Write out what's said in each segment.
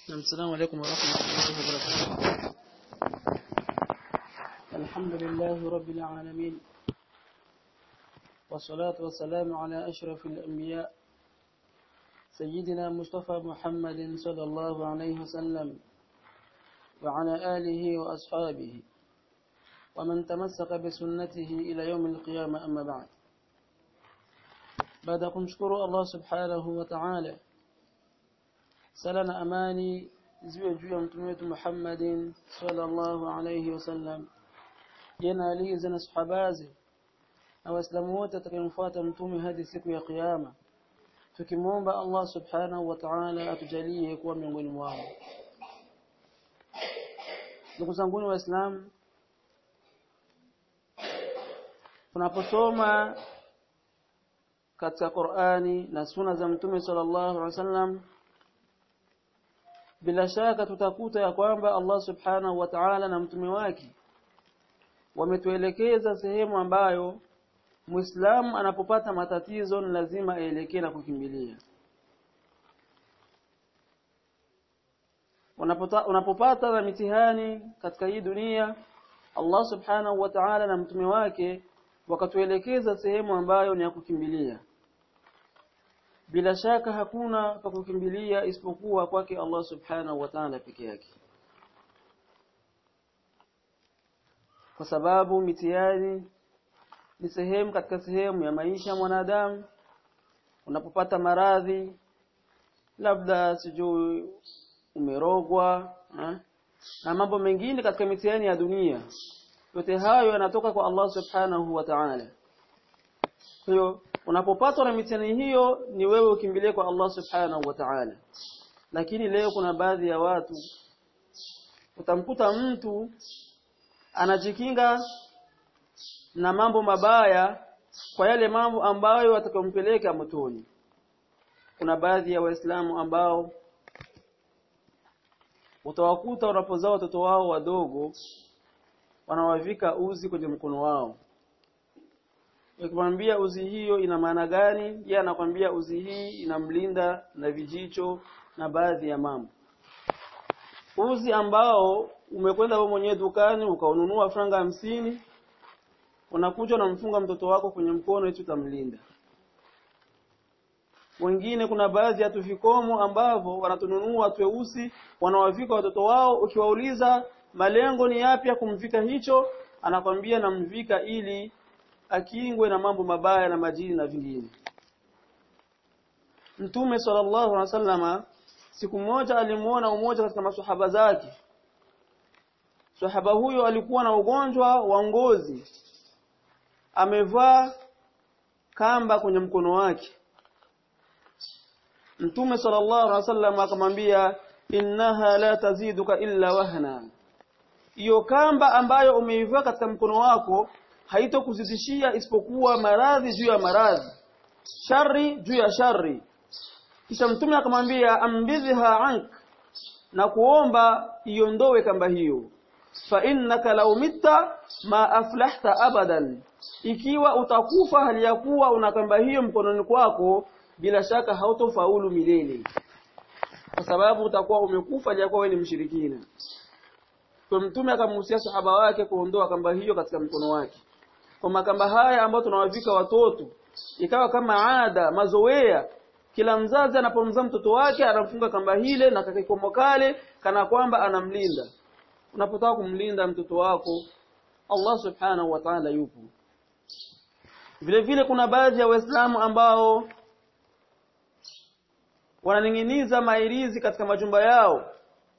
السلام عليكم ورحمة الله وبركاته الحمد لله رب العالمين والصلاة والسلام على أشرف الأنبياء سيدنا مصطفى محمد صلى الله عليه وسلم وعلى آله وأصحابه ومن تمسك بسنته إلى يوم القيامة أما بعد baada ya kumshukuru Allah subhanahu wa ta'ala sala na amani ziwe juu ya mtume wetu Muhammadin sallallahu alayhi wasallam jana aliza na sahabazi na waislamu wote atakayemfuata mtume hadi siku ya kiyama tukimwomba Allah subhanahu wa ta'ala atujalie kuwa miongoni mwao ndugu zangu waislamu tunaposoma katika Qur'ani na suna za Mtume sallallahu alaihi wasallam bila shaka tutakuta ya kwamba Allah subhanahu wa ta'ala na mtume wake wametuelekeza sehemu ambayo Muislamu anapopata matatizo ni lazima aelekee na kukimbilia unapota unapopata na mitihani katika hii dunia Allah subhanahu wa ta'ala na mtume wake wakatuelekeza sehemu ambayo ni ya kukimbilia bila shaka hakuna pa kukimbilia isipokuwa kwake Allah subhanahu wa ta'ala peke yake kwa sababu mitihani ni sehemu katika sehemu ya maisha ya mwanadamu unapopata maradhi labda sijui umerogwa ha? na mambo mengine katika mitihani ya dunia yote hayo yanatoka kwa Allah subhanahu wa ta'ala kwa hiyo unapopatwa na mitihani hiyo ni wewe ukimbilie kwa Allah subhanahu wa ta'ala lakini leo kuna baadhi ya watu utamkuta mtu anajikinga na mambo mabaya kwa yale mambo ambayo atakayompeleka motoni kuna baadhi ya waislamu ambao utawakuta wanapozaa watoto wao wadogo wanawavika uzi kwenye mkono wao ukimwambia uzi hiyo ina maana gani yeye anakwambia uzi hii inamlinda na vijicho na baadhi ya mambo uzi ambao umekwenda wewe mwenyewe dukani ukaununua franga hamsini unakuja unamfunga mtoto wako kwenye mkono ili utamlinda wengine kuna baadhi ya tuvikomo ambavyo wanatununua tweusi wanawavika watoto wao ukiwauliza malengo ni yapi ya kumvika hicho anakwambia namvika ili akingwe na mambo mabaya na majini na vingine Mtume sallallahu alaihi wasallama siku moja alimuona umoja katika maswahaba zake Sahaba huyo alikuwa na ugonjwa wa ngozi amevaa kamba kwenye mkono wake Mtume sallallahu alaihi wasallam akamwambia innaha la taziduka illa wahna hiyo kamba ambayo umeivaa katika mkono wako haitokuzidishia isipokuwa maradhi juu ya maradhi shari juu ya shari kisha mtume akamwambia ambidha ank na kuomba iondowe kamba hiyo fa innaka law mitta ma aflahta abadan ikiwa utakufa hali ya kuwa una kamba hiyo mkononi kwako bila shaka hautofaulu milele kwa sababu utakuwa umekufa hali ya kuwa wewe ni mshirikina kwa mtume akamhusia sahaba wake kuondoa kamba hiyo katika mkono wake kwa makamba haya ambayo tunawavika watoto ikawa kama ada mazoea kila mzazi anapomzaa mtoto wake anamfunga kamba hile na kakikomo kale kana kwamba anamlinda unapotaka kumlinda mtoto wako Allah subhanahu wa ta'ala yupo vile vile kuna baadhi ya waislamu ambao wananing'iniza mairizi katika majumba yao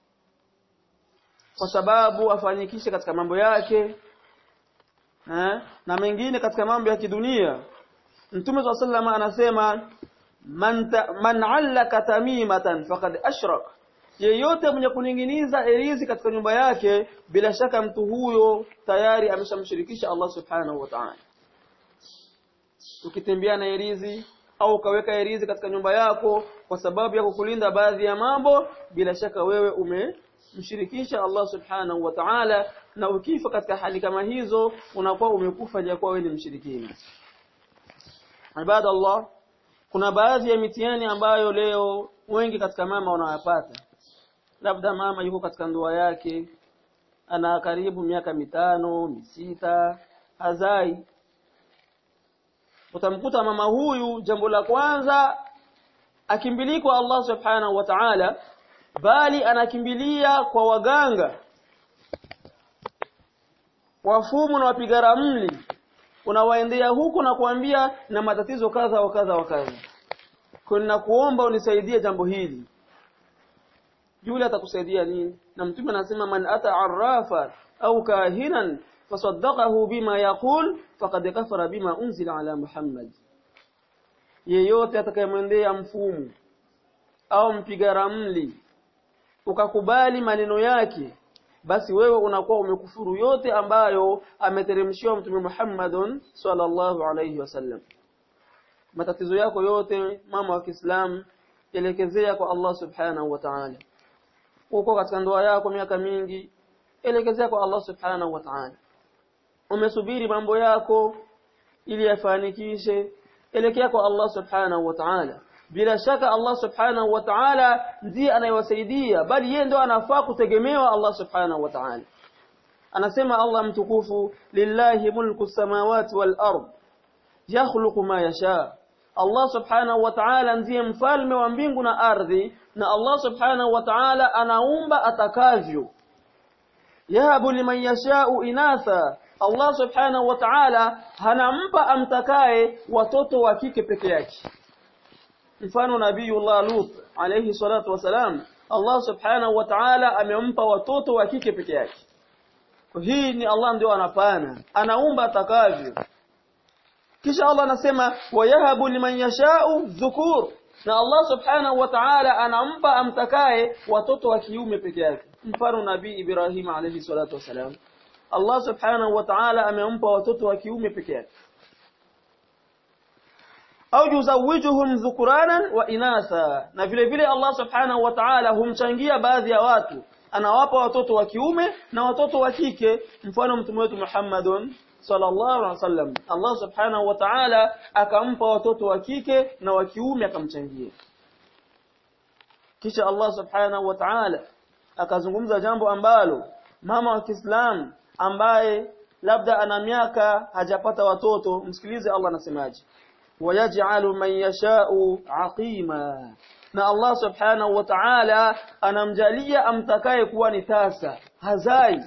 kwa sababu afanyikishe katika mambo yake eh, na mengine katika mambo ya kidunia Mtume swalla sallam anasema man ta, man allaka tamimatan faqad ashrak yeyote mwenye kuninginiza erizi katika nyumba yake bila shaka mtu huyo tayari ameshamshirikisha Allah subhanahu wa ta'ala ukitembea na erizi au ukaweka erizi katika nyumba yako kwa sababu ya kukulinda baadhi ya mambo bila shaka wewe umemshirikisha Allah subhanahu wa ta'ala na ukifa katika hali kama hizo unakuwa umekufa jakuwa wewe ni mshirikina ibada Allah kuna baadhi ya mitihani ambayo leo wengi katika mama wanayapata labda mama yuko katika ndoa yake ana karibu miaka mitano misita hazai utamkuta mama huyu jambo la kwanza akimbilii kwa Allah subhanahu wa ta'ala bali anakimbilia kwa waganga wafumu na wapiga ramli unawaendea huku na kuambia na matatizo kadha wa kadha wa kadha kuna kuomba unisaidie jambo hili yule atakusaidia nini na mtume anasema man ata arrafa au kahinan fasaddaqahu bima yaqul faqad kafara bima unzila ala muhammad yeyote atakayemwendea mfumu au mpiga ramli ukakubali maneno yake basi wewe unakuwa umekufuru yote ambayo ameteremshiwa mtume Muhammadun sallallahu alayhi wasallam matatizo yako yote mama wa Kiislamu elekezea kwa Allah subhanahu wa ta'ala uko katika ndoa yako miaka mingi elekezea kwa Allah subhanahu wa ta'ala umesubiri mambo yako ili yafanikishe elekea kwa Allah subhanahu wa ta'ala bila shaka Allah subhanahu wa ta'ala ndiye anayewasaidia bali yeye ndo anafaa kutegemewa Allah subhanahu wa ta'ala anasema Allah mtukufu lillahi mulku samawati wal ard yakhluqu ma yasha Allah subhanahu wa ta'ala ndiye mfalme wa mbingu na ardhi na Allah subhanahu wa ta'ala anaumba atakavyo yahabu liman yasha'u inatha Allah subhanahu wa ta'ala hanampa amtakaye watoto wa kike peke yake mfano nabiyullah Lut alayhi salatu wasalam Allah subhanahu wa ta'ala amempa watoto wa kike peke yake hii ni Allah ndio anapana anaumba atakavyo kisha Allah anasema wayahabu liman yasha'u dhukur na Allah subhanahu wa ta'ala anampa amtakaye watoto wa kiume peke yake mfano nabii Ibrahim alayhi salatu wasalam Allah subhanahu wa ta'ala amempa watoto wa kiume peke yake au yuzawijuhum dhukuranan wa inatha na vile vile Allah subhanahu wa ta'ala humchangia baadhi ya watu anawapa watoto wa kiume na watoto wa kike mfano mtume wetu Muhammadun sallallahu alaihi wasallam Allah subhanahu wa ta'ala akampa watoto wa kike na wa kiume akamchangia kisha Allah subhanahu wa ta'ala akazungumza jambo ambalo mama wa Kiislamu ambaye labda ana miaka hajapata watoto msikilize Allah anasemaje wayaj'alu man yasha'u aqima na Allah subhanahu wa ta'ala anamjalia amtakaye kuwa ni tasa hazai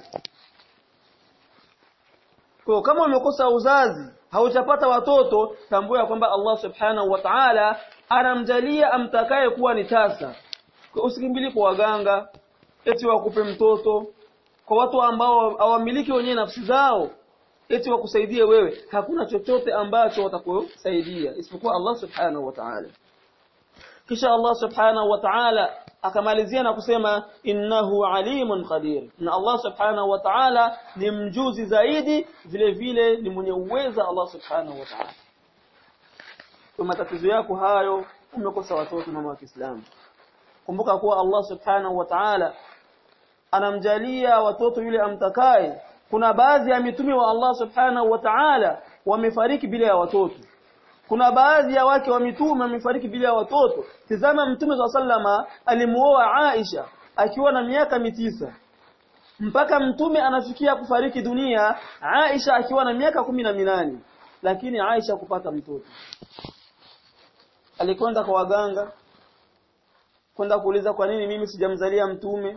kwa kama umekosa uzazi haujapata watoto tambua kwamba Allah subhanahu wa ta'ala anamjalia amtakaye kuwa ni tasa kwa usikimbili kwa waganga eti wakupe mtoto kwa watu ambao hawamiliki wenyewe nafsi zao eti wakusaidie wewe hakuna chochote ambacho watakusaidia isipokuwa Allah subhanahu wa ta'ala kisha Allah subhanahu wa ta'ala akamalizia na kusema innahu alimun qadir na Allah subhanahu wa ta'ala ni mjuzi zaidi vile vile ni mwenye uweza Allah subhanahu wa ta'ala kwa matatizo yako hayo umekosa watoto mama wa Kiislamu kumbuka kuwa Allah subhanahu wa ta'ala anamjalia watoto yule amtakaye kuna baadhi ya mitume wa Allah subhanahu wa ta'ala wamefariki bila ya watoto kuna baadhi ya wake wa mitume wamefariki bila ya watoto tazama mtume wa sallama alimuoa Aisha akiwa na miaka mitisa mpaka mtume anafikia kufariki dunia Aisha akiwa na miaka kumi na minane lakini Aisha kupata mtoto alikwenda kwa waganga kwenda kuuliza kwa nini mimi sijamzalia mtume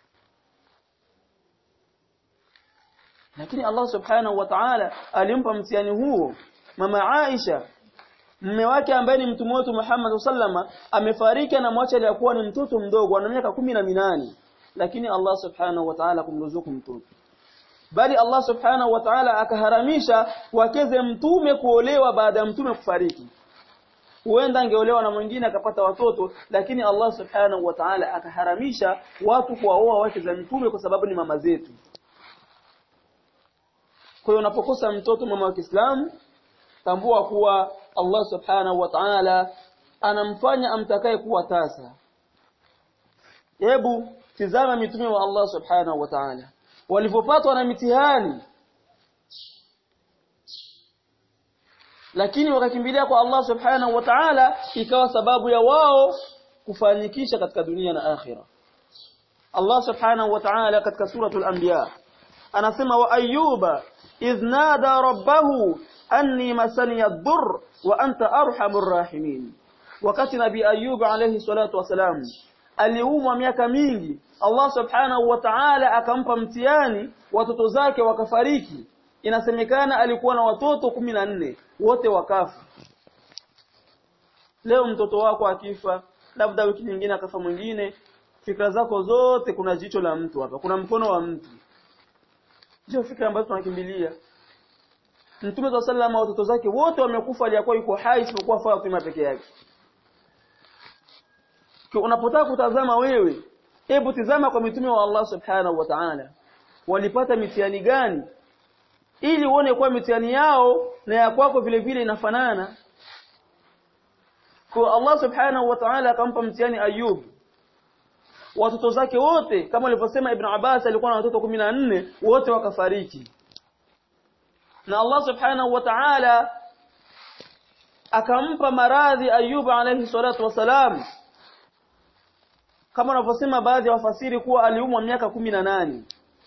lakini Allah subhanahu wa ta'ala alimpa mtihani huo mama Aisha mume wake ambaye ni mtume wetu Muhammad sallama amefariki na mwacha aliyekuwa ni mtoto mdogo ana miaka kumi na minane lakini Allah subhanahu wa ta'ala kumruzuku mtoto bali Allah subhanahu wa ta'ala akaharamisha wakeze mtume kuolewa baada ya mtume kufariki huenda angeolewa na mwingine akapata watoto lakini Allah subhanahu wa ta'ala akaharamisha watu kuwaoa wake za mtume kwa sababu ni mama zetu kwa hiyo unapokosa mtoto mama wa Kiislamu tambua kuwa Allah subhanahu wa ta'ala anamfanya amtakaye kuwa tasa hebu tizama mitume wa Allah subhanahu wa ta'ala walivyopatwa na mitihani lakini wakakimbilia kwa Allah subhanahu wa ta'ala ikawa sababu ya wao kufanikisha katika dunia na akhira Allah subhanahu wa ta'ala katika suratul anbiya anasema wa ayyuba idh nada rabbahu anni masani ad-durr wa anta arhamur rahimin wakati nabii ayyub alayhi salatu wasalam aliumwa miaka mingi Allah subhanahu wa ta'ala akampa mtihani watoto zake wakafariki inasemekana alikuwa na watoto 14 wote wakafa leo mtoto wako akifa labda wiki nyingine akafa mwingine fikra zako zote kuna jicho la mtu hapa kuna mkono wa mtu ndio fikra ambazo tunakimbilia Mtume wa sallama watoto zake wote wamekufa aliyakuwa yuko hai isipokuwa Fatima peke yake kwa unapotaka kutazama wewe hebu tizama kwa mitume wa Allah subhanahu wa ta'ala walipata mitihani gani ili uone kwa mitihani yao na ya kwako vile vile inafanana kwa Allah subhanahu wa ta'ala akampa mtihani Ayub watoto zake wote kama alivyosema Ibn Abbas alikuwa na watoto 14 wote wakafariki na Allah subhanahu wa ta'ala akampa maradhi Ayub alayhi salatu wasalam kama wanavyosema baadhi ya wafasiri kuwa aliumwa miaka 18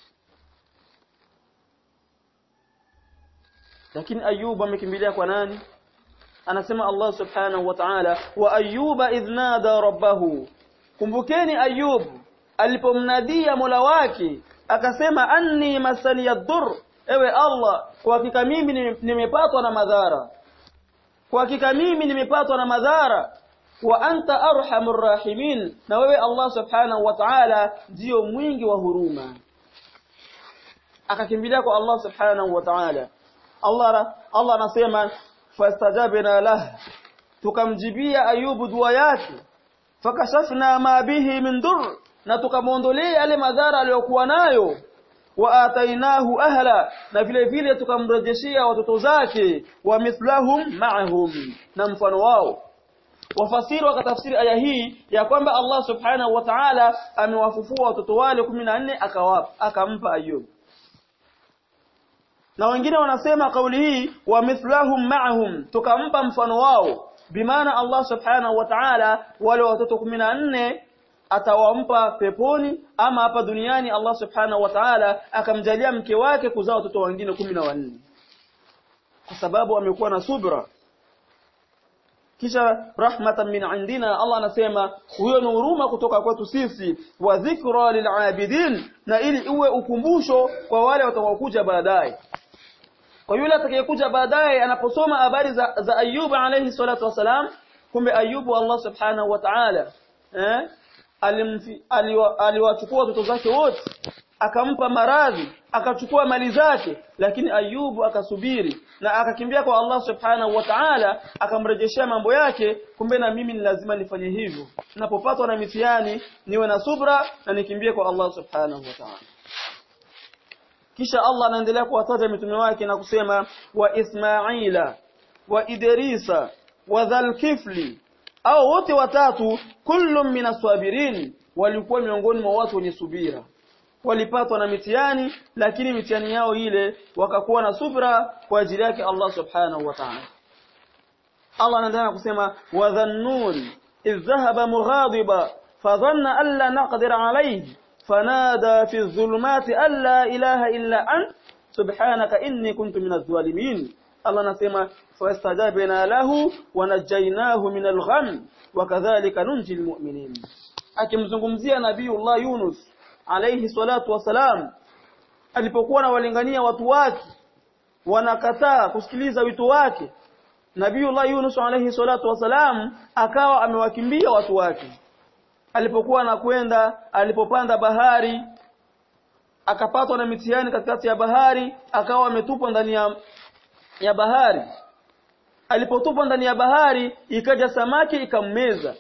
lakini Ayub amekimbilia kwa nani anasema Allah subhanahu wa ta'ala wa ayyuba idh nada rabbahu kumbukeni ayub alipomnadia mola wake akasema anni masani yadur ewe Allah kwa hakika mimi nimepatwa na madhara kwa hakika mimi nimepatwa na madhara wa anta arhamur rahimin na wewe Allah subhanahu wa ta'ala ndio mwingi wa huruma akakimbilia kwa Allah subhanahu wa ta'ala Allah Allah anasema fastajabna lah tukamjibia ayubu dua yake fakashafna ma bihi min dur na tukamwondolea yale madhara aliyokuwa nayo wa atainahu ahla na vile vile tukamrejeshia watoto zake wa mithlahum ma'ahum na mfano wao wafasiri wakatafsiri aya hii ya kwamba Allah subhanahu wa ta'ala amewafufua watoto wale 14 akawapa akampa ayub na wengine wanasema kauli hii wa mithlahum ma'ahum tukampa mfano wao bimaana Allah subhanahu wa ta'ala wale watoto 14 atawampa peponi ama hapa duniani Allah subhanahu wa ta'ala akamjalia mke wake kuzaa watoto wengine 14 kwa sababu amekuwa na subra kisha rahmatan min indina Allah anasema huyo ni huruma kutoka kwetu sisi wa dhikra lil'abidin na ili uwe ukumbusho kwa wale watakaokuja baadaye kwa yule atakayekuja baadaye anaposoma habari za, za Ayub alayhi salatu wasalam kumbe Ayubu Allah subhanahu wa ta'ala eh aliwachukua watoto zake wote akampa maradhi akachukua mali zake lakini Ayubu akasubiri na akakimbia kwa Allah subhanahu wa ta'ala akamrejeshea mambo yake kumbe na mimi ni lazima nifanye hivyo ninapopatwa na mitihani niwe na subra na nikimbie kwa Allah subhanahu wa ta'ala kisha Allah anaendelea kuwataja mitume wake na kusema wa Ismaila wa Idrisa wa Dhalkifli au wote watatu kullum minaswabirin walikuwa miongoni mwa watu wenye subira walipatwa na mitihani lakini mitihani yao ile wakakuwa na subra kwa ajili yake Allah subhanahu wa ta'ala Allah anaendelea kusema wa dhannun idh dhahaba mughadiba fadhanna an la naqdir alayhi فنادى في الظلمات أن لا إله إلا أنت سبحانك إني كنت من الظالمين الله نسمى فاستجابنا له ونجيناه من الغم وكذلك ننجي المؤمنين akimzungumzia nabiiullah Yunus alayhi salatu wasalam alipokuwa anawalingania watu wake wanakataa kusikiliza wito wake nabiiullah Yunus alayhi salatu wasalam akawa amewakimbia watu wake alipokuwa anakwenda alipopanda bahari akapatwa na mitihani katikati ya bahari akawa ametupwa ndani ya, ya bahari alipotupwa ndani ya bahari ikaja samaki ikammeza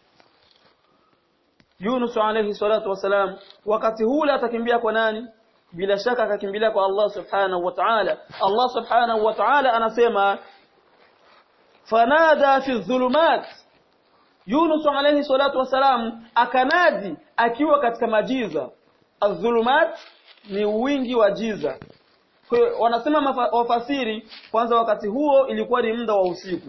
Yunus alayhi salatu wasalam wakati hule atakimbia kwa nani bila shaka akakimbilia kwa Allah subhanahu wa ta'ala Allah subhanahu wa ta'ala anasema fanada fi dhulumat Yunus alayhi salatu wasalam akanadi akiwa katika majiza adh-dhulumat ni wingi wa jiza kwa wanasema wafasiri kwanza wakati huo ilikuwa ni muda wa usiku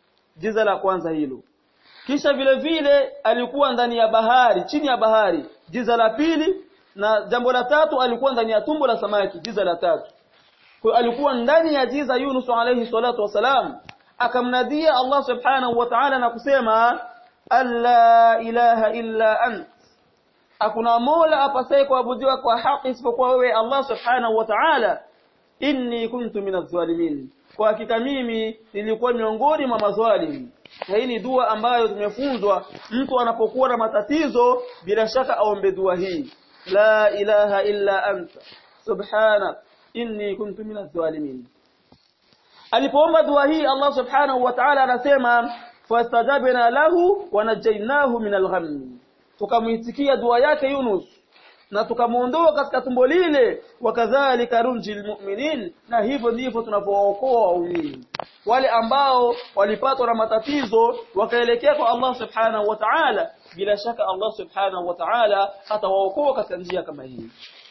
jiza la kwanza hilo kisha vile vile alikuwa ndani ya bahari chini ya bahari jiza la pili na jambo la tatu alikuwa ndani ya tumbo la samaki jiza la tatu kwa alikuwa ndani ya jiza Yunus alayhi salatu wasalam akamnadia Allah subhanahu wa ta'ala na kusema alla ilaha illa ant hakuna mola apasaye kuabudiwa kwa haki isipokuwa wewe Allah subhanahu wa ta'ala inni kuntu minadh zalimin kwa hakika mimi nilikuwa miongoni mwa mazwalimu na hii ni dua ambayo tumefunzwa mtu anapokuwa na matatizo bila shaka aombe dua hii la ilaha illa anta subhanak inni kuntu minadh zalimin alipoomba dua hii Allah subhanahu wa ta'ala anasema fastajabna lahu wa najainahu minal ghamm tukamuitikia dua yake Yunus na tukamuondoa katika tumbo lile wakadhalika runjil mu'minin na hivyo ndivyo tunapookoa waumini wale ambao walipatwa na matatizo wakaelekea kwa Allah subhanahu wa ta'ala bila shaka Allah subhanahu wa ta'ala atawaokoa katika njia kama hii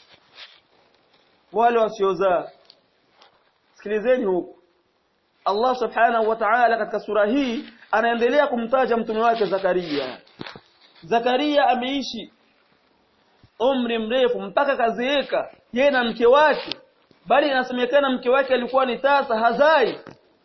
wale wasiozaa sikilizeni huku Allah subhanahu wa ta'ala katika sura hii anaendelea kumtaja mtume wake Zakaria Zakaria ameishi umri mrefu mpaka kazeeka yeye na mke wake bali inasemekana mke wake alikuwa ni tasa hazai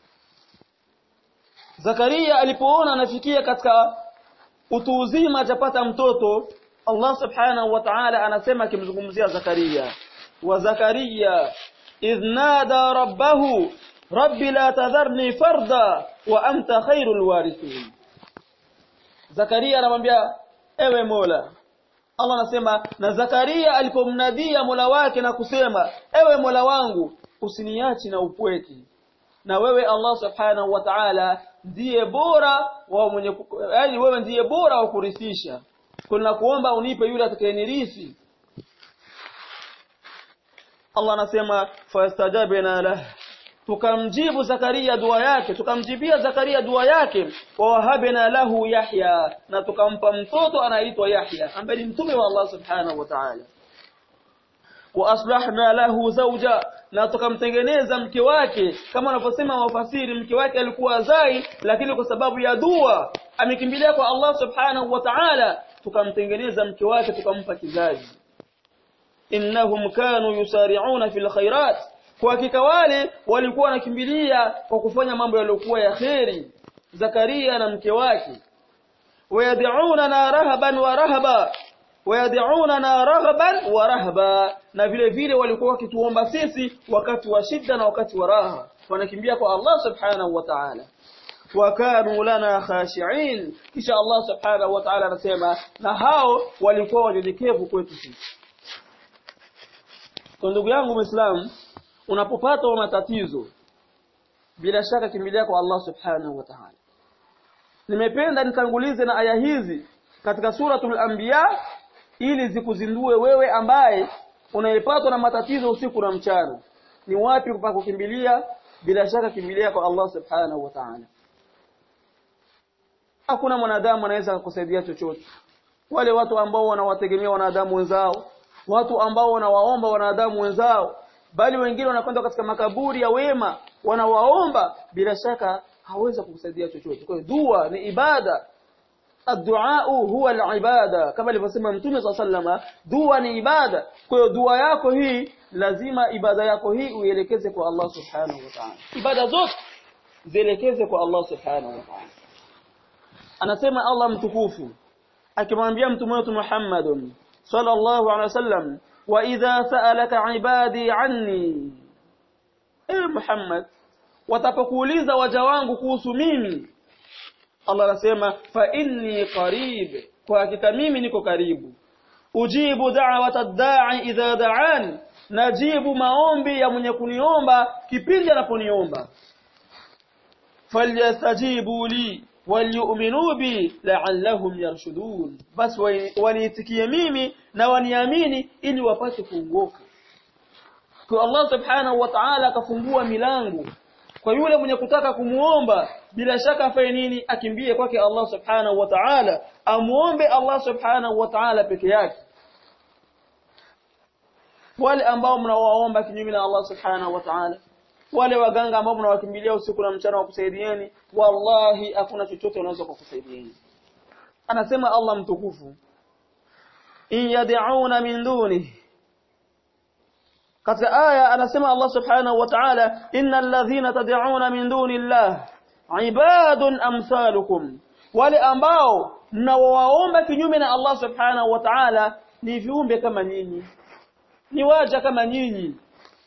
Zakaria alipoona anafikia katika utu uzima atapata mtoto Allah subhanahu wa ta'ala anasema akimzungumzia Zakaria wa Zakaria idh nada rabbahu rabbi la tadharni farda wa anta khairul warithin Zakaria anamwambia ewe Mola Allah anasema na Zakaria alipomnadia Mola wake na kusema ewe Mola wangu usiniachi na upweke na wewe Allah subhanahu wa ta'ala ndiye bora wa mwenye yani wewe ndiye bora wa kurithisha kuna kuomba unipe yule atakayenirithi Allah anasema fastajabna lah tukamjibu Zakaria dua yake tukamjibia Zakaria dua yake wa wahabna lahu Yahya na tukampa mtoto anaitwa Yahya ambaye ni mtume wa Allah subhanahu wa ta'ala wa aslahna lahu zawja na tukamtengeneza mke wake kama wanavyosema wafasiri mke wake alikuwa zai lakini kwa sababu ya dua amekimbilia kwa Allah subhanahu wa ta'ala tukamtengeneza mke wake tukampa kizazi innahum kanu yusari'una fil khairat kwa hakika wale walikuwa wanakimbilia kwa kufanya mambo yaliyokuwa ya kheri Zakaria na mke wake wayad'una na rahaban wa rahaba wayad'una na raghaban wa rahaba na vile vile walikuwa wakituomba sisi wakati wa shida na wakati wa raha wanakimbia kwa Allah subhanahu wa ta'ala wakanu lana khashi'in kisha Allah subhanahu wa ta'ala anasema na hao walikuwa wanyenyekevu kwetu sisi kwa ndugu yangu muislamu unapopata matatizo bila shaka kimbilia kwa Allah subhanahu wa ta'ala nimependa nitangulize na aya hizi katika suratul anbiya ili zikuzindue wewe ambaye unaepatwa na matatizo usiku na mchana ni wapi pa kukimbilia bila shaka kimbilia kwa Allah subhanahu wa ta'ala hakuna mwanadamu anaweza kukusaidia chochote wale watu ambao wanawategemea wanadamu wenzao watu ambao wanawaomba wanadamu wenzao bali wengine wanakwenda katika makaburi ya wema wanawaomba bila shaka hawezi kukusaidia chochote kwa hiyo dua ni ibada الدعاء هو العباده kama alivyosema mtume صلى الله dua ni ibada kwa hiyo dua yako hii lazima ibada yako hii uielekeze kwa Allah subhanahu wa ta'ala ibada zote zielekeze kwa Allah subhanahu wa ta'ala anasema Allah mtukufu akimwambia mtume wetu Muhammad sallallahu alaihi wasallam wa idha sa'alaka ibadi anni eh Muhammad watapokuuliza waja wangu kuhusu mimi Allah anasema fa inni qarib kwa hakika mimi niko karibu ujibu da'wata ad-da'i idha da'an najibu maombi ya mwenye kuniomba kipindi anaponiomba falyastajibu li walyu'minu bi la'allahum yarshudun bas waniitikie mimi na waniamini ili wapate kuongoka kwa Allah subhanahu wa ta'ala akafungua milango kwa yule mwenye kutaka kumuomba bila shaka afanye nini akimbie kwake Allah subhanahu wa ta'ala amuombe Allah subhanahu wa ta'ala peke yake wale ambao mnawaomba kinyume na Allah subhanahu wa ta'ala wale waganga ambao mnawakimbilia usiku na mchana wakusaidieni wallahi hakuna chochote unaweza kukusaidieni anasema Allah mtukufu in yad'una min dunihi katika aya anasema Allah subhanahu wa ta'ala innal ladhina tad'una min dunillahi ibadun amsalukum wale ambao mnaowaomba kinyume na Allah subhanahu wa ta'ala ni viumbe kama nyinyi ni waja kama nyinyi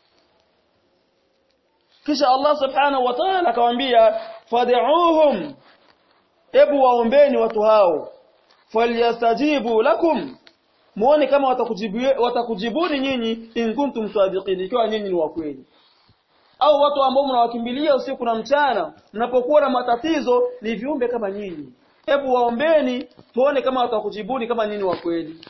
kisha Allah subhanahu wa ta'ala akamwambia fad'uuhum ebu waombeni watu hao falyastajibu lakum muone kama watakujibu watakujibuni nyinyi in kuntum sadiqin ikiwa nyinyi ni wa kweli au watu ambao mnawakimbilia usiku na mchana mnapokuwa na matatizo ni viumbe kama nyinyi hebu waombeni tuone kama watakujibuni kama nyinyi wa kweli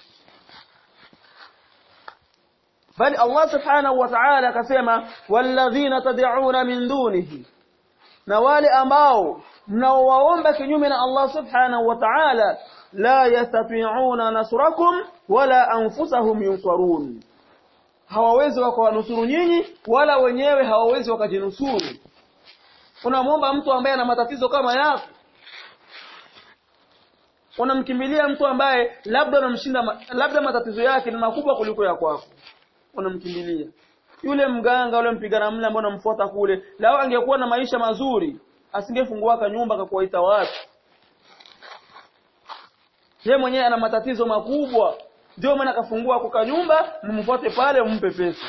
bali Allah subhanahu wa ta'ala akasema walladhina tad'una min dunihi na wale ambao mnaowaomba kinyume na Allah subhanahu wa ta'ala la yastati'una nasrakum wala anfusahum yunsarun hawawezi wakawanusuru nyinyi wala wenyewe hawawezi wakajinusuru unamwomba mtu ambaye ana matatizo kama yako unamkimbilia mtu ambaye labda unamshinda labda matatizo yake ni makubwa kuliko ya kwako unamkimbilia yule mganga yule mpigana mle ambaye unamfuata kule lao angekuwa na maisha mazuri asingefungua nyumba akakuwaita watu yeye mwenyewe ana matatizo makubwa ndio maana akafungua kwa nyumba mumfuate pale mumpe pesa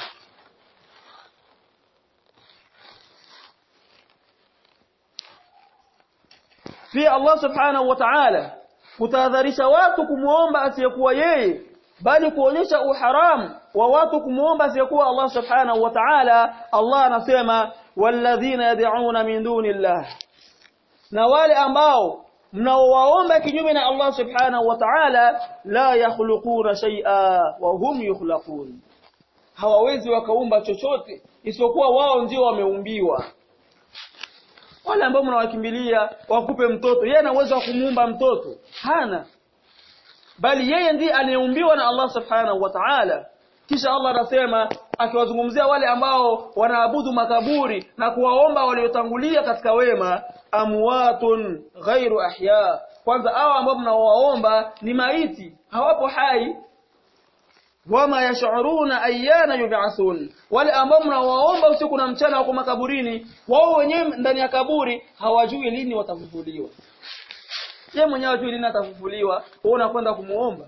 pia Allah subhanahu wa ta'ala kutahadharisha watu kumuomba asiyekuwa yeye bali kuonyesha uharamu wa watu kumuomba asiyekuwa Allah subhanahu wa ta'ala Allah anasema walladhina yad'una min dunillah na wale ambao mnaowaomba kinyume na Allah subhanahu wa ta'ala la yakhluquna shay'a wa hum yukhlaqun hawawezi wakaumba chochote isipokuwa wao ndio wameumbiwa wale ambao mnawakimbilia wakupe mtoto yeye ana uwezo wa kumuumba mtoto hana bali yeye ndiye aliyeumbiwa na Allah subhanahu wa ta'ala kisha Allah anasema akiwazungumzia wale ambao wanaabudu makaburi na kuwaomba waliotangulia katika wema amwatun ghairu ahya kwanza hao ambao mnaowaomba ni maiti hawapo hai wama yash'uruna ayyana yub'athun wale ambao mnawaomba usiku na mchana wako makaburini wao wenyewe ndani ya kaburi hawajui lini watafufuliwa yeye mwenyewe hajui lini atafufuliwa wewe unakwenda kumuomba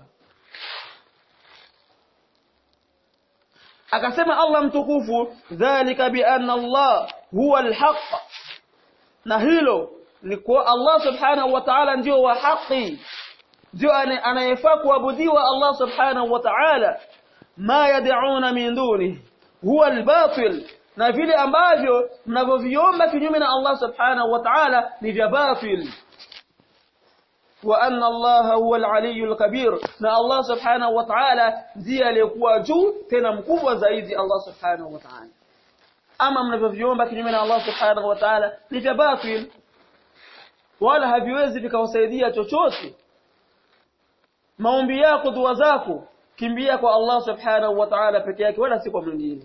akasema Allah mtukufu dhalika bi anna Allah huwa alhaq na hilo ni kwa Allah subhanahu wa ta'ala ndio wa haki ndio anayefaa kuabudiwa Allah subhanahu wa ta'ala ma yad'una min duni huwa albatil na vile ambavyo mnavyoviomba kinyume na Allah subhanahu wa ta'ala ni vya batil wa anna Allah huwa al-aliyyul kabir na Allah subhanahu wa ta'ala ndiye aliyekuwa juu tena mkubwa zaidi Allah subhanahu wa ta'ala ama mnavyoviomba kinyume na Allah subhanahu wa ta'ala ni vya batil wala haviwezi vikawasaidia chochote maombi yako dua zako kimbia kwa Allah subhanahu wa ta'ala peke yake wala si kwa mwingine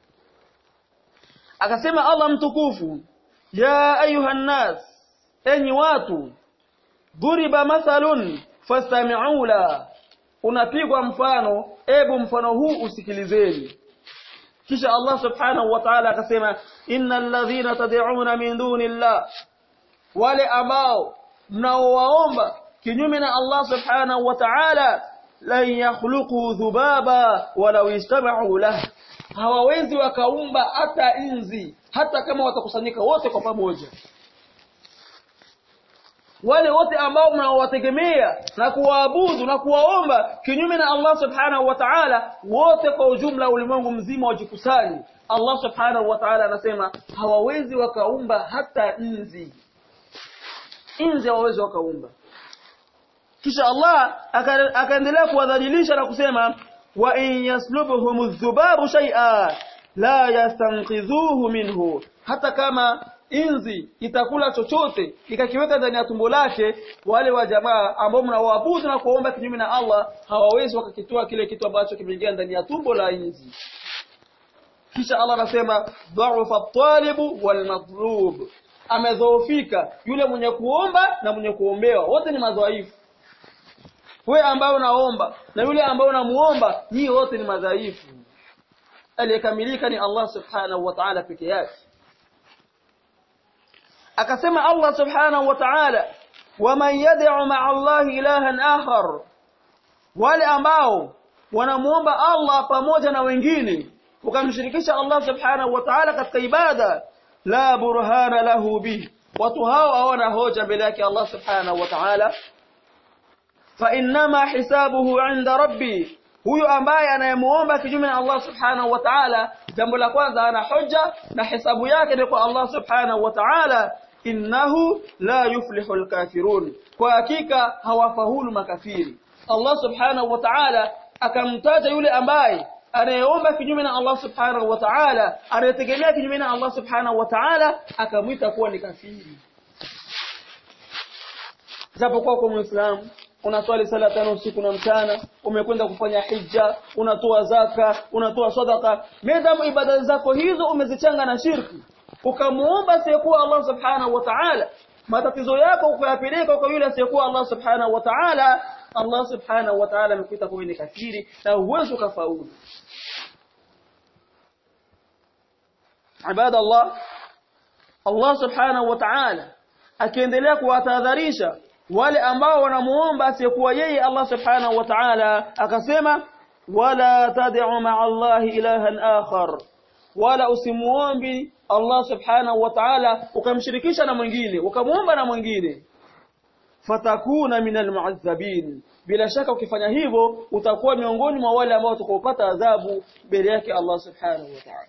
akasema Allah mtukufu ya ayuhan nas enyi watu duriba mathalun fastami'u la unapigwa mfano ebu mfano huu usikilizeni kisha Allah subhanahu wa ta'ala akasema innal ladhina tad'una min dunillah wale ambao mnaowaomba kinyume na Allah subhanahu wa ta'ala lan yakhluqu dhubaba walau istama'u lahu hawawezi wakaumba hata inzi hata kama watakusanyika wote kwa pamoja wale wote ambao mnaowategemea na kuwaabudu na kuwaomba kinyume na Allah subhanahu wa ta'ala wote kwa ujumla ulimwengu mzima wajikusanye Allah subhanahu wa ta'ala anasema hawawezi wakaumba hata inzi inzi hawawezi wakaumba kisha Allah akaendelea kuwadhalilisha na kusema wa in yaslubuhum adh-dhubabu shay'a la yastanqidhuhu minhu hata kama inzi itakula chochote ikakiweka ndani ya tumbo lake wale wa jamaa ambao mnawaabudu na kuomba kinyume na Allah hawawezi wakakitoa kile kitu ambacho kimeingia ndani ya tumbo la inzi kisha Allah anasema dha'fa at-talibu wal matlub amedhoofika yule mwenye kuomba na mwenye kuombewa wote ni madhaifu wewe ambaye unaomba na yule ambaye unamuomba nyinyi wote ni madhaifu aliyekamilika ni Allah subhanahu wa ta'ala peke yake akasema Allah subhanahu wa ta'ala waman yad'u ma'a Allah ilahan akhar wale ambao wanamuomba Allah pamoja na wengine ukamshirikisha Allah subhanahu wa ta'ala katika ibada la burhana lahu bi watu hao hawana hoja mbele yake Allah subhanahu wa ta'ala fa inma hisabuhu 'inda rabbi huyo ambaye anayemuomba kinyume na Allah subhanahu wa ta'ala jambo la kwanza ana hoja na hisabu yake ni kwa Allah subhanahu wa ta'ala innahu la yuflihu alkafirun kwa hakika hawafahulu makafiri Allah subhanahu wa ta'ala akamtaja yule ambaye anayeomba kinyume na Allah subhanahu wa ta'ala anayetegemea kinyume na Allah subhanahu wa ta'ala akamwita kuwa ni kafiri japokuwa kwa muislamu unaswali sala tano usiku na mchana umekwenda kufanya hija unatoa zaka unatoa sadaka medamu ibada zako hizo umezichanga na shirki ukamuomba asiyekuwa Allah subhanahu wa ta'ala matatizo yako ukayapeleka kwa yule asiyekuwa Allah subhanahu wa ta'ala Allah subhanahu wa ta'ala amekuita kuwa ni kafiri na huwezi ukafaulu ibada Allah Allah subhanahu wa ta'ala akiendelea kuwatahadharisha wale ambao wanamuomba asiyekuwa yeye Allah subhanahu wa ta'ala akasema wala tad'u ma'a Allah ilahan akhar wala usimuombi Allah subhanahu wa ta'ala ukamshirikisha na mwingine ukamuomba na mwingine fatakuna minal mu'azzabin bila shaka ukifanya hivyo utakuwa miongoni mwa wale ambao utakopata adhabu mbele yake Allah subhanahu wa ta'ala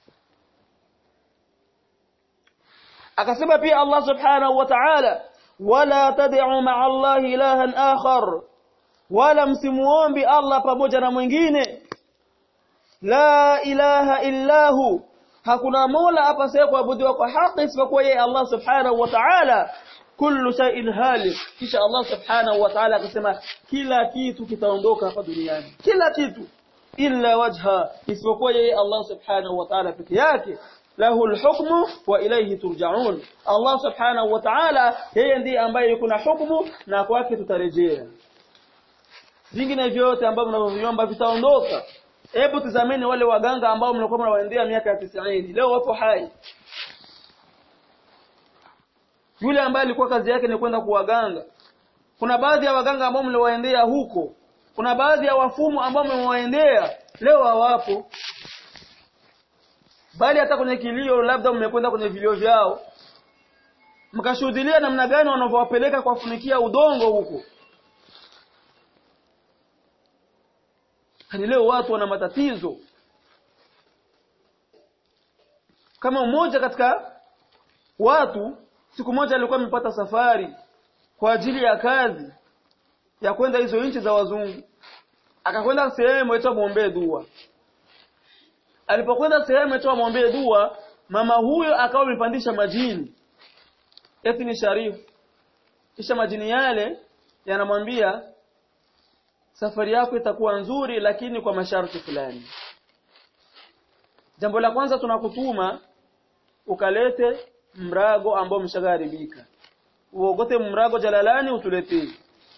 akasema pia Allah subhanahu wa ta'ala wala tad'u ma'a Allah ilahan akhar wala msimuombi Allah pamoja na mwingine la ilaha illahu hakuna mola apasaye kuabudiwa kwa haki isipokuwa yeye Allah subhanahu wa ta'ala kullu shay'in halik kisha Allah subhanahu wa ta'ala akasema kila kitu kitaondoka hapa duniani kila kitu illa wajha isipokuwa yeye Allah subhanahu wa ta'ala peke yake lahu alhukmu wa ilayhi turja'un Allah subhanahu wa ta'ala yeye ndiye ambaye yuko na hukumu na kwake tutarejea vingine vyote ambavyo mnavyoviomba vitaondoka hebu tizameni wale waganga ambao mlikuwa mnawaendea miaka ya 90 leo wapo hai yule ambaye alikuwa kazi yake ni kwenda kuwaganga kuna baadhi ya waganga ambao mliwaendea huko kuna baadhi ya wafumu ambao mmewaendea leo hawapo bali hata kwenye kilio labda mmekwenda kwenye vilio vyao mkashuhudia namna gani wanavyowapeleka kuwafunikia udongo huko hadi leo watu wana matatizo kama mmoja katika watu siku moja alikuwa amepata safari kwa ajili ya kazi ya kwenda hizo nchi za wazungu akakwenda sehemu aitwa muombee dua alipokwenda sehemu aitwa muombee dua mama huyo akawa amepandisha majini eti ni sharifu kisha majini yale yanamwambia safari yako itakuwa nzuri lakini kwa masharti fulani jambo la kwanza tunakutuma ukalete mrago ambao umeshagaribika uogote mrago jalalani utuletee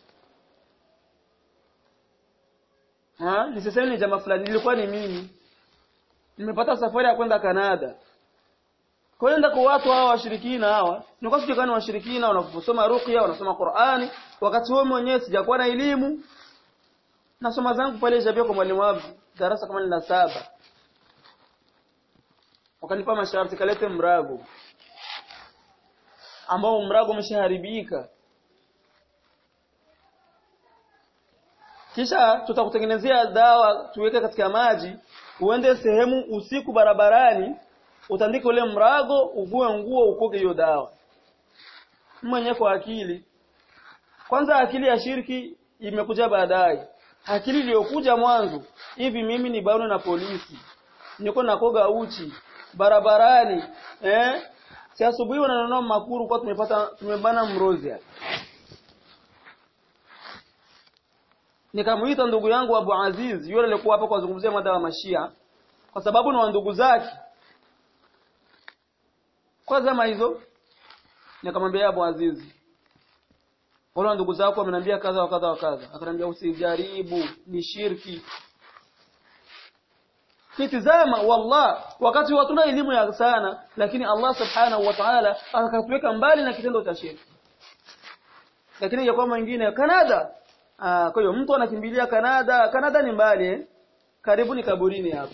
ha nisiseme ni jamaa fulani nilikuwa ni mimi nimepata safari ya kwenda Kanada kwenda kwa watu hawa washirikina hawa nilikuwa sijui kama washirikina wanaposoma ruqya wanasoma Qur'ani wakati wao mwenyewe sijakuwa na elimu nasoma zangu pale Jabia kwa mwalimu wangu darasa kama la saba wakanipa masharti kalete mrago ambao mrago umeshaharibika kisha tutakutengenezea dawa tuweke katika maji uende sehemu usiku barabarani utandike ule mrago uvue nguo ukoge hiyo dawa mwenye kwa akili kwanza akili ya shirki imekuja baadaye akili iliyokuja mwanzo hivi mimi ni bado na polisi niko nakoga uchi barabarani eh si asubuhi wananunua makuru kwa tumepata tumebana mrozia nikamuita ndugu yangu Abu Aziz yule alikuwa hapa kuzungumzia mada wa mashia kwa sababu ni wa ndugu zake kwa zama hizo nikamwambia Abu Aziz wala ndugu zako wameniambia kadha wa kadha wa kadha akanambia usijaribu ni shirki kitizama wallah wakati hatuna elimu ya sana lakini Allah subhanahu wa ta'ala akatuweka mbali na kitendo cha shirki lakini ya kwamba mwingine Canada ah kwa hiyo mtu anakimbilia Canada Canada ni mbali eh? karibu ni kaburini hapo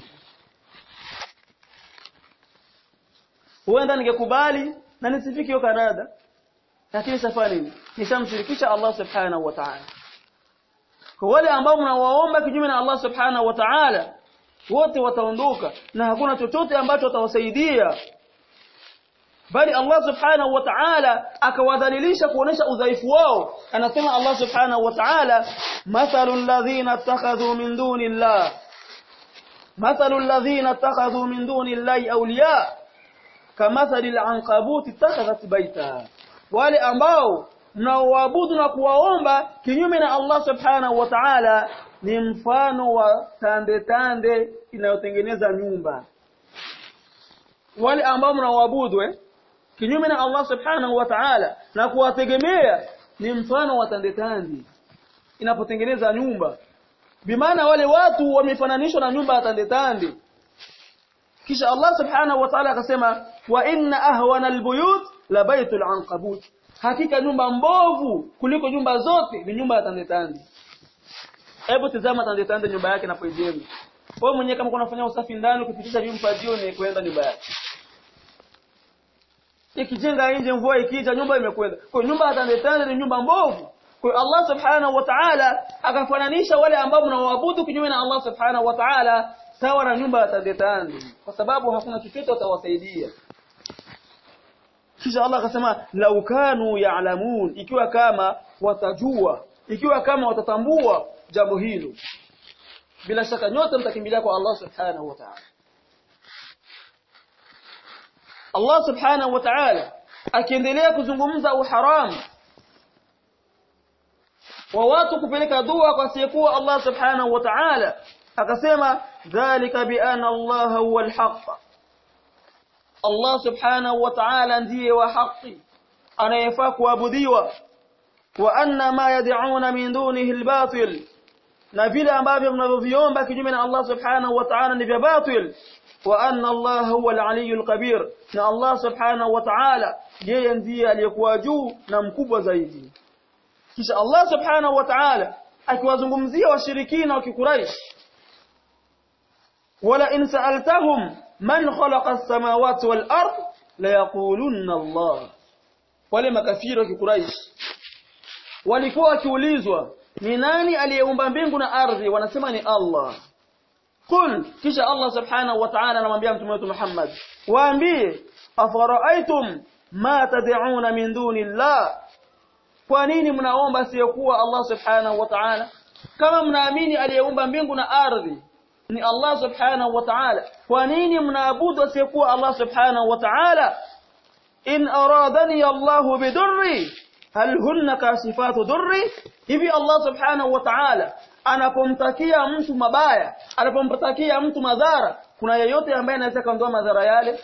huenda ningekubali na nisifiki hiyo Canada lakini safari nini nishamshirikisha Allah subhanahu wa ta'ala kwa wale ambao mnawaomba kinyume na Allah subhanahu wa ta'ala wote wataondoka na hakuna chochote ambacho watawasaidia bali Allah subhanahu wa ta'ala akawadhalilisha kuonesha udhaifu wao anasema Allah subhanahu wa ta'ala mathalul ladhina ittakhadhu min dunillah mathalul ladhina ittakhadhu min dunillahi awliya kamathalil anqabut ittakhadhat baita wale ambao mnaoabudu na kuwaomba kinyume na Allah subhanahu wa ta'ala ni mfano wa tande tande inayotengeneza nyumba wale ambao mnaoabudu eh kinyume na Allah subhanahu wa ta'ala na kuwategemea ni mfano wa tande tande inapotengeneza nyumba bimaana wale watu wamefananishwa na nyumba ya tande tande kisha Allah subhanahu wa ta'ala akasema wa inna ahwana albuyut la baitul anqabut hakika nyumba mbovu kuliko nyumba zote ni nyumba ya tande tande hebu tazama tande tande nyumba yake inapojenga wewe mwenyewe kama unafanya usafi ndani ukipitisha vyumba jioni kwenda nyumba yake ikijenga nje mvua ikija nyumba imekwenda kwa nyumba ya tande tande ni nyumba mbovu kwa Allah subhanahu wa ta'ala akafananisha wale ambao mnawaabudu kinyume na Allah subhanahu wa ta'ala sawa na nyumba ya tande tande kwa sababu hakuna chochote utawasaidia kisha Allah akasema lau kanu ya'lamun ikiwa kama watajua ikiwa kama watatambua jambo hilo bila shaka nyote mtakimbilia kwa Allah subhanahu wa ta'ala Allah subhanahu wa ta'ala akiendelea kuzungumza uharamu wa watu kupeleka dua kwa asiyekuwa Allah subhanahu wa ta'ala akasema dhalika bi anna Allah huwa al-haqq Allah subhanahu wa ta'ala ndiye wa haki anayefaa kuabudiwa wa anna ma yad'una min dunihi al-batil na vile ambavyo mnavyoviomba kinyume na Allah subhanahu wa ta'ala ni vya batil wa anna Allah huwa al-aliyyul kabir na Allah subhanahu wa ta'ala yeye ndiye aliyekuwa juu na mkubwa zaidi kisha Allah subhanahu wa ta'ala akiwazungumzia washirikina wa kikuraish wala in sa'altahum man khalaqa as-samawati wal ard la yaqulunna Allah wale makafiri wa kikuraish walikuwa wakiulizwa ni nani aliyeumba mbingu na ardhi wanasema ni Allah Qul kisha Allah subhanahu wa ta'ala anamwambia mtume wetu Muhammad waambie afara'aytum ma tad'una min dunillah kwa nini mnaomba siyokuwa Allah subhanahu wa ta'ala kama mnaamini aliyeumba mbingu na ardhi ni Allah subhanahu wa ta'ala kwa nini mnaabudu asiyekuwa Allah subhanahu wa ta'ala in aradani Allah bidurri hal hunna kasifatu durri hivi Allah subhanahu wa ta'ala anapomtakia mtu mabaya anapomtakia mtu madhara kuna yeyote ambaye anaweza kuondoa madhara yale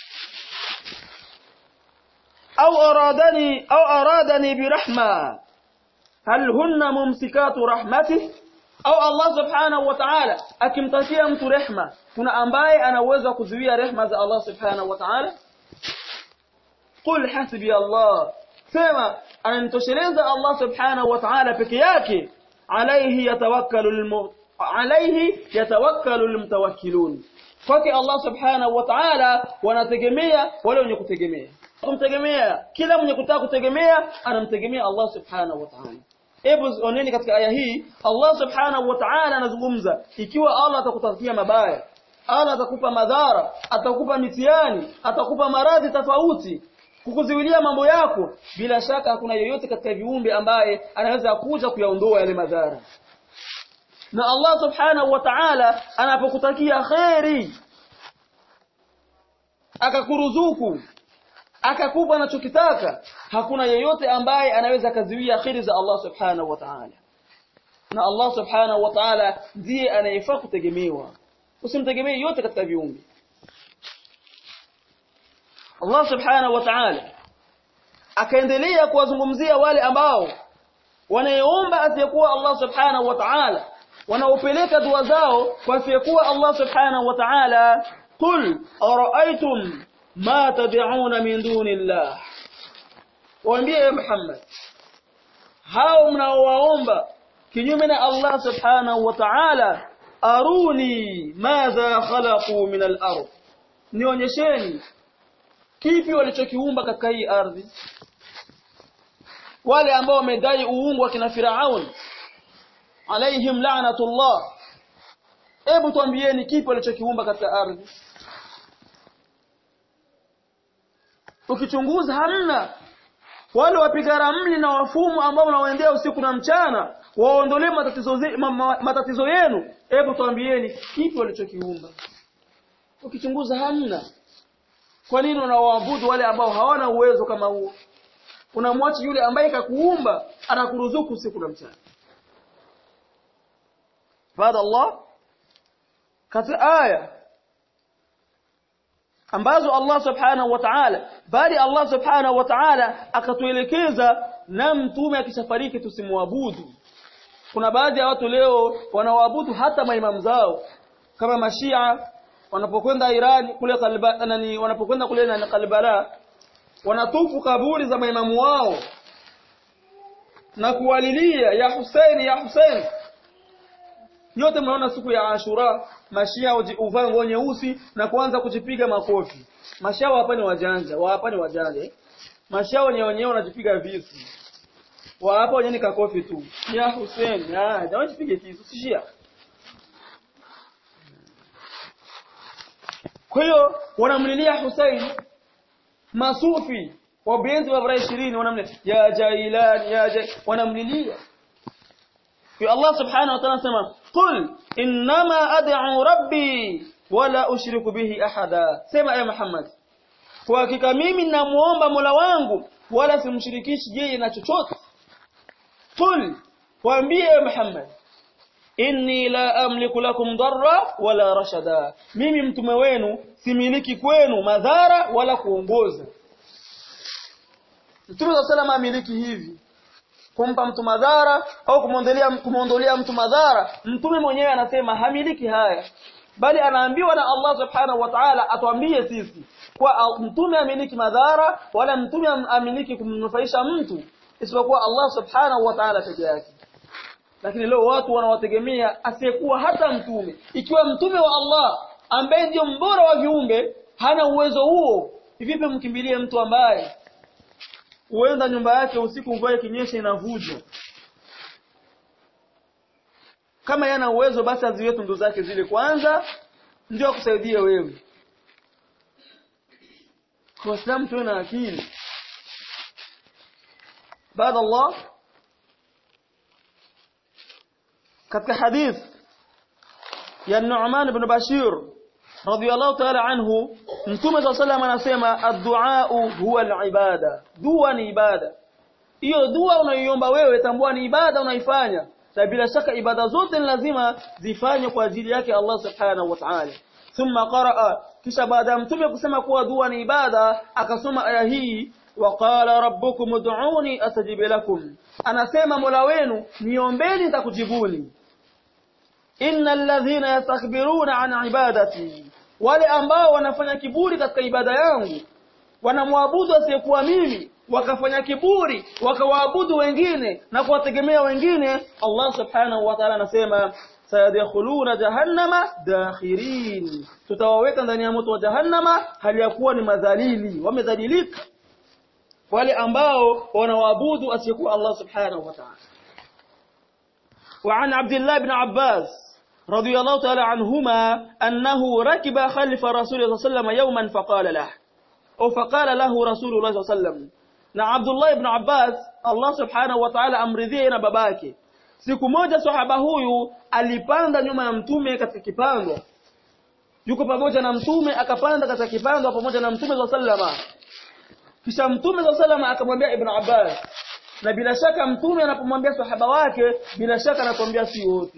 au aradani au aradani birahma hal hunna mumsikatu rahmati au Allah subhanahu wa ta'ala akimtakia mtu rehma kuna ambaye ana uwezo wa kuzuia rehma za Allah subhanahu wa ta'ala qul hasbi Allah sema ananitosheleza Allah subhanahu wa ta'ala peke yake alayhi yatawakkalu alayhi yatawakkalu almutawakkilun kwake Allah subhanahu wa ta'ala wanategemea wale wenye kutegemea kumtegemea kila mwenye kutaka kutegemea anamtegemea Allah subhanahu wa ta'ala hebu oneni katika aya hii Allah subhanahu wa ta'ala anazungumza ikiwa Allah atakutakia mabaya Allah atakupa madhara atakupa mitihani atakupa maradhi tofauti kukuziwilia mambo yako bila shaka hakuna yoyote katika viumbe ambaye anaweza kuja kuyaondoa yale madhara na Allah subhanahu wa ta'ala anapokutakia khairi akakuruzuku akakupa anachokitaka hakuna yeyote ambaye anaweza kaziwia khairi za Allah subhanahu wa ta'ala na Allah subhanahu wa ta'ala ndiye anayefaa kutegemewa usimtegemee yote katika viumbe Allah subhanahu wa ta'ala akaendelea kuwazungumzia wale ambao wanayeomba asiyekuwa Allah subhanahu wa ta'ala wanaopeleka dua zao kwa asiyekuwa Allah subhanahu wa ta'ala qul ara'aytum ma tad'una min dunillah waambie Muhammad hao mnaowaomba kinyume na Allah subhanahu wa ta'ala aruni madha khalaqu min al-ard nionyesheni kipi walichokiumba katika hii ardhi wale ambao wamedai uungu kina Firaun alaihim la'natullah hebu tuambieni kipi walichokiumba katika ardhi ukichunguza hamna wale wapiga ramli na wafumu ambao mnaoendea usiku na mchana waondolee matatizo zi, ma, ma, matatizo yenu hebu tuambieni kipi walichokiumba ukichunguza hamna kwa nini unawaabudu wale ambao hawana uwezo kama huo unamwacha yule ambaye kakuumba anakuruzuku usiku na mchana baada Allah katika aya ambazo Allah subhanahu wa ta'ala bali Allah subhanahu wa ta'ala akatuelekeza na mtume akishafariki tusimwabudu kuna baadhi ya watu leo wanawaabudu hata maimamu zao kama mashia wanapokwenda Iran kule kalba nani wanapokwenda kule na Kalbala wanatufu kaburi za maimamu wao na kuwalilia ya Hussein ya Hussein nyote mnaona siku ya Ashura mashia uvaa nguo nyeusi na kuanza kujipiga makofi mashia hapa ni wajanja wa hapa ni wajanja mashia wenyewe wenyewe wanajipiga visu wa hapa wenyewe ni kakofi tu ya Hussein ah jamaa jipige kisu sishia kwa hiyo wanamlilia Hussein masufi wabenzi wa bara 20 wanamlilia ya jailan ya jai wanamlilia kwa Allah subhanahu wa ta'ala anasema qul innama ad'u rabbi wala ushriku bihi ahada sema ya Muhammad kwa hakika mimi namuomba Mola wangu wala simshirikishi yeye na chochote qul waambie ya Muhammad inni la amliku lakum darra wala rashada mimi mtume wenu similiki kwenu madhara wala kuongoza Mtume wa salama amiliki hivi kumpa mtu madhara au kumwondolea kumwondolea mtu madhara mtume mwenyewe anasema hamiliki haya bali anaambiwa na Allah subhanahu wa ta'ala atuambie sisi kwa mtume amiliki madhara wala mtume amiliki kumnufaisha mtu isipokuwa Allah subhanahu wa ta'ala peke yake lakini leo watu wanawategemea asiyekuwa hata mtume ikiwa mtume wa Allah ambaye ndio mbora wa viumbe hana uwezo huo vipi mkimbilie mtu ambaye huenda nyumba yake usiku mvua ikinyesha inavuja kama yana uwezo basi aziwe tundu zake zile kwanza ndio akusaidie wewe kwa sababu tuwe na akili baada Allah katika hadith ya Nu'man ibn Bashir radiyallahu ta'ala anhu mtume صلى الله anasema ad-du'a huwa al-ibada dua ni ibada hiyo dua unayoiomba wewe tambua ni ibada unaifanya na bila shaka ibada zote ni lazima zifanywe kwa ajili yake Allah subhanahu wa ta'ala thumma qaraa kisha baada ya mtume kusema kuwa dua ni ibada akasoma aya hii waqala rabbukum ud'uni astajib lakum anasema mola wenu niombeni nitakujibuni innal ladhina yastakbiruna an ibadati wale ambao wanafanya kiburi katika ibada yangu wanamwabudu asiyekuwa mimi wakafanya kiburi wakawaabudu wengine na kuwategemea wengine Allah subhanahu wa ta'ala anasema sayadkhuluna jahannama dakhirin tutawaweka ndani ya moto wa jahannama hali ya kuwa ni madhalili wamedhalilika wale ambao wanawaabudu asiyekuwa Allah subhanahu wa ta'ala وعن عبد الله بن عباس رضي الله تعالى عنهما أنه ركب خلف رسول الله صلى الله عليه وسلم يوما فقال له أو فقال له رسول الله صلى الله عليه وسلم na Abdullah ibn Abbas Allah subhanahu wa ta'ala amridhie na babake siku moja sahaba huyu alipanda nyuma ya mtume katika kipando yuko pamoja na mtume akapanda katika kipando pamoja na mtume wa sallama kisha mtume wa sallama akamwambia ibn Abbas na bila shaka mtume anapomwambia sahaba wake bila shaka anakuambia si wote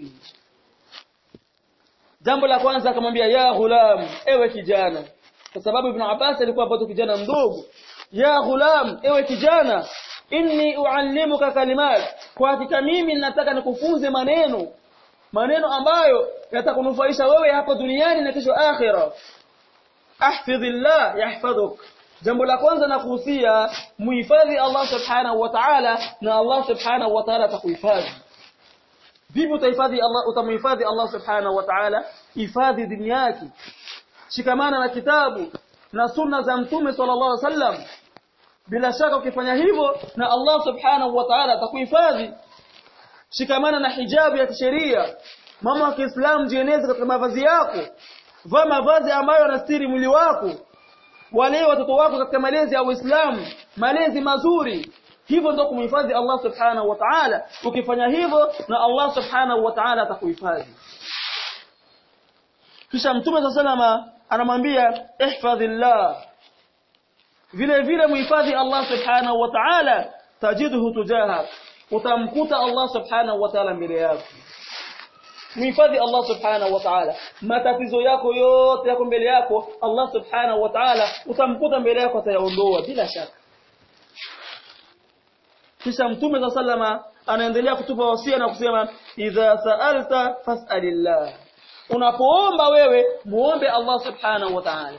jambo la kwanza akamwambia ya ghulam ewe kijana kwa sababu ibn Abbas alikuwa bado kijana mdogo ya ghulam ewe kijana inni uallimuka kalimat kwa hakika mimi nataka nikufunze maneno maneno ambayo yatakunufaisha wewe hapa duniani na kesho akhira ahfidhillah yahfadhuk jambo la kwanza na kuhusia muhifadhi Allah subhanahu wa ta'ala na Allah subhanahu wa ta'ala atakuhifadhi vipi utahifadhi Allah utamhifadhi Allah subhanahu wa ta'ala hifadhi dini yake shikamana na kitabu na sunna za mtume sallallahu alaihi wasallam bila shaka ukifanya hivyo na Allah subhanahu wa ta'ala atakuhifadhi shikamana na hijabu ya kisheria mama wa Kiislamu jieneze katika mavazi yako vaa mavazi ambayo yanastiri mwili wako wale watoto wako katika malezi ya Uislamu malezi mazuri hivyo ndio kumhifadhi Allah subhanahu wa ta'ala ukifanya hivyo na Allah subhanahu wa ta'ala atakuhifadhi kisha mtume sallallahu anamwambia ihfadhillah vile vile muhifadhi Allah subhanahu wa ta'ala tajiduhu tujaha utamkuta Allah subhanahu wa ta'ala mbele yako muhifadhi Allah subhanahu wa ta'ala matatizo yako yote yako mbele yako Allah subhanahu wa ta'ala utamkuta mbele yako atayaondoa bila shaka kisha mtume za sallama anaendelea kutupa wasia na kusema idha sa'alta fas'alillah unapoomba wewe muombe Allah subhanahu wa ta'ala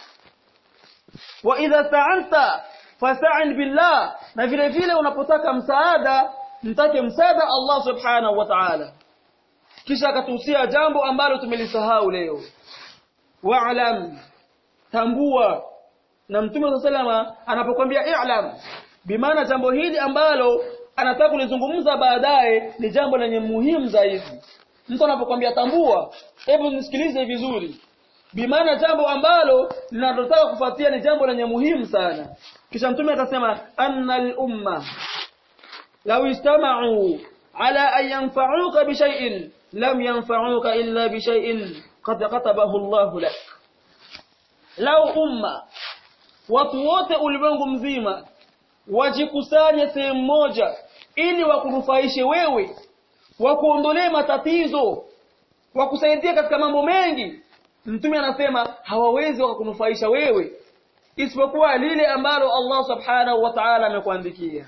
wa idha sta'anta fasta'in billah na vile vile unapotaka msaada mtake msaada Allah subhanahu wa ta'ala kisha akatuhusia jambo ambalo tumelisahau leo wa'lam tambua na mtume sallama anapokuambia i'lam bimaana jambo hili ambalo anataka kulizungumza baadaye ni jambo lenye muhimu zaidi mtu anapokuambia tambua hebu nisikilize vizuri bimaana jambo ambalo linalotaka kufuatia ni jambo lenye muhimu sana kisha mtume akasema annal umma law istama'u ala an yanfa'uka bi shay'in lam yanfa'uka illa bi shay'in qad katabahu Allah lak law umma watu wote ulimwengu mzima wajikusanye sehemu moja ili wakunufaishe wewe wakuondolee matatizo wakusaidia katika mambo mengi mtume anasema hawawezi wakakunufaisha wewe isipokuwa lile ambalo Allah subhanahu wa ta'ala amekuandikia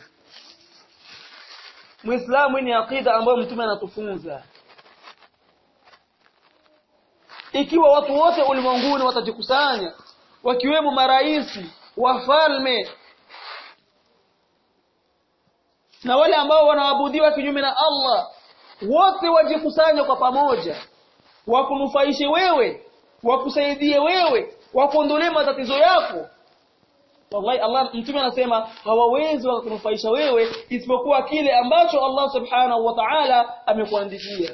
Muislamu ni akida ambayo mtume anatufunza ikiwa watu wote ulimwenguni watajikusanya wakiwemo maraisi wafalme na wale ambao wanaabudiwa kinyume na Allah wote wajikusanye kwa pamoja wakunufaishe wewe wakusaidie wewe wakuondolee matatizo yako wallahi Allah mtume anasema hawawezi wakakunufaisha wewe isipokuwa kile ambacho Allah subhanahu wa ta'ala amekuandikia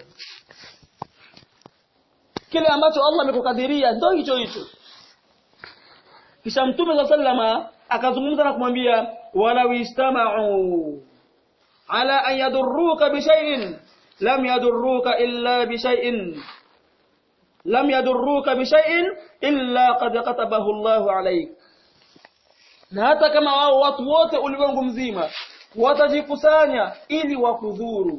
kile ambacho Allah amekukadiria ndio hicho hicho kisha mtume sallama akazungumza na kumwambia wala istama'u ala an yadurruka bi shay'in lam yadurruka illa bi shay'in lam yadurruka bi shay'in illa qad katabahu Allahu alayk na hata kama wao watu wote ulimwengu mzima watajikusanya ili wakudhuru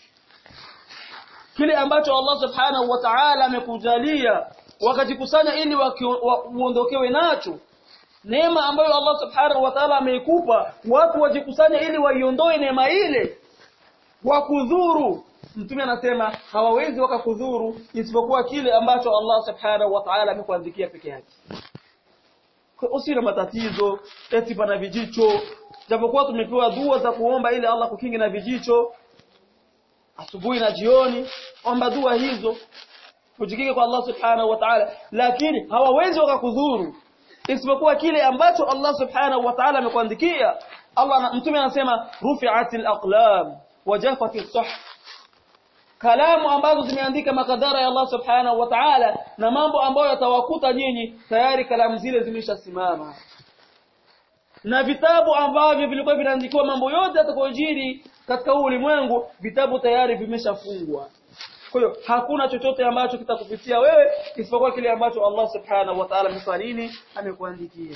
kile ambacho Allah subhanahu wa ta'ala amekujalia wakajikusanya ili uondokewe nacho neema ambayo Allah subhanahu wa ta'ala ameikupa watu wajikusanya ili waiondoe neema ile wakudhuru mtume anasema hawawezi wakakudhuru isipokuwa kile ambacho Allah subhanahu wa ta'ala amekuandikia peke yake usina matatizo eti pana vijicho japokuwa tumepewa dua za kuomba ili Allah kukingi na vijicho asubuhi na jioni omba dua hizo ujikinge kwa Allah subhanahu wa ta'ala lakini hawawezi wakakudhuru isipokuwa kile ambacho Allah subhanahu wa ta'ala amekuandikia Allah mtume anasema rufi'atil aqlam wajafatis suhuf kalamu ambazo zimeandika makadara ya Allah subhanahu wa ta'ala na mambo ambayo yatawakuta nyinyi tayari kalamu zile zimeshasimama na vitabu ambavyo vilikuwa vinaandikiwa mambo yote yatakayojiri katika huu ulimwengu vitabu tayari vimeshafungwa kwa hiyo hakuna chochote ambacho kitakupitia wewe isipokuwa kile ambacho Allah subhanahu wa ta'ala msalini amekuandikia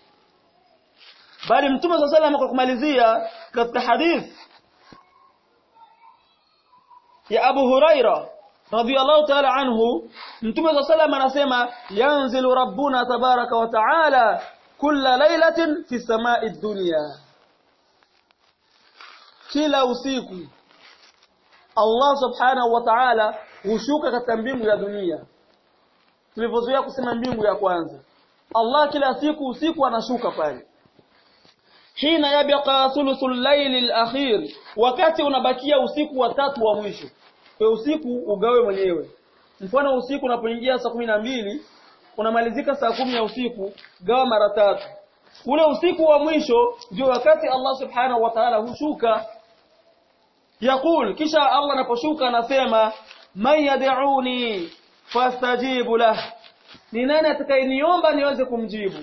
bali mtume sallallahu alayhi kwa kumalizia katika hadith ya Abu Huraira radhiyallahu ta'ala anhu mtume sallallahu alayhi anasema yanzilu rabbuna tabaraka wa ta'ala kulla lailatin fi samai dunya kila usiku Allah subhanahu wa ta'ala hushuka katika mbingu ya dunia tulivyozoea kusema mbingu ya kwanza Allah kila siku usiku anashuka pale hina yabqa thuluthul layli al-akhir wakati unabakia usiku wa tatu wa mwisho kwa usiku ugawe mwenyewe mfano usiku unapoingia saa kumi na mbili unamalizika saa kumi ya usiku gawa mara tatu ule usiku wa mwisho ndio wakati Allah subhanahu wa ta'ala hushuka yakul kisha Allah anaposhuka anasema man yad'uni fastajibu lah ni nani atakayeniomba niweze kumjibu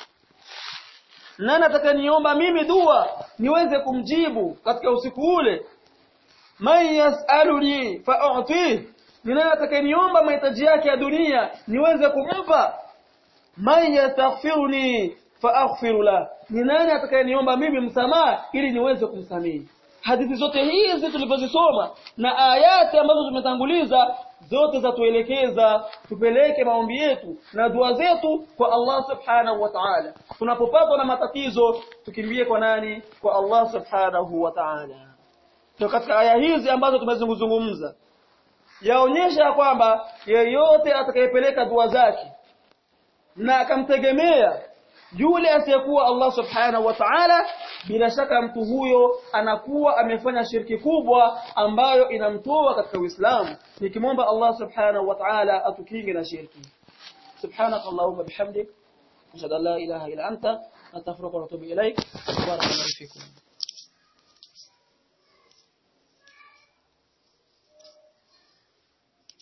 nani atakayeniomba mimi dua niweze kumjibu katika usiku ule man yas'aluni fa'utih ni nani atakayeniomba mahitaji yake ya dunia niweze kumpa man yastaghfiruni faaghfiru la ni nani atakayeniomba mimi msamaha ili niweze kumsamehe hadithi zote hizi tulizozisoma na ayati ambazo tumetanguliza zote zatuelekeza tupeleke maombi yetu na dua zetu kwa Allah subhanahu wa ta'ala tunapopatwa na matatizo tukimbie kwa nani kwa Allah subhanahu wa ta'ala ndio katika aya hizi ambazo tumezungumza yaonyesha kwamba yeyote atakayepeleka dua zake na akamtegemea yule asiyekuwa Allah subhanahu wa ta'ala bila shaka mtu huyo anakuwa amefanya shirki kubwa ambayo inamtoa katika Uislamu nikimwomba Allah subhanahu wa ta'ala atukinge na shirki subhanak allahumma bihamdik ashhadu an la ilaha illa anta astaghfiruka wa atubu ilaik barakallahu fikum